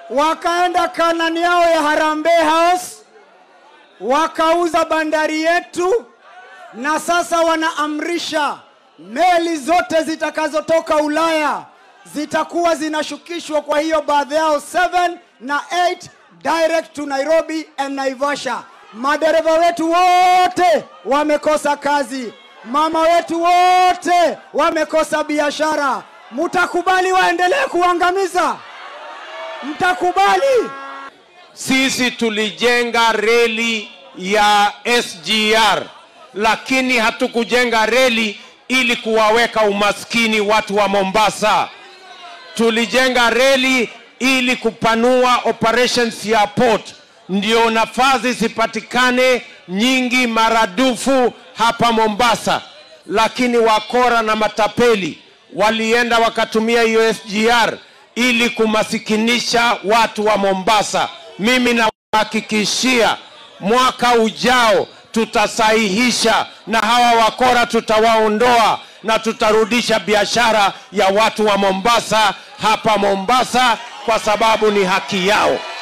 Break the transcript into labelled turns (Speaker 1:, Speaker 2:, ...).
Speaker 1: wakaenda kanani yao ya Harambee House, wakauza bandari yetu, na sasa wanaamrisha meli zote zitakazotoka Ulaya zitakuwa zinashukishwa kwa hiyo baadhi yao 7 na 8 direct to Nairobi and Naivasha. Madereva wetu wote wamekosa kazi, mama wetu wote wamekosa biashara. Mtakubali waendelee kuangamiza? Mtakubali?
Speaker 2: Sisi tulijenga reli ya SGR, lakini hatukujenga reli ili kuwaweka umaskini watu wa Mombasa. Tulijenga reli ili kupanua operations ya port, ndio nafasi zipatikane nyingi maradufu hapa Mombasa. Lakini wakora na matapeli walienda wakatumia hiyo SGR ili kumasikinisha watu wa Mombasa. Mimi nawahakikishia mwaka ujao tutasahihisha na hawa wakora tutawaondoa na tutarudisha biashara ya watu wa Mombasa hapa Mombasa kwa sababu ni haki yao.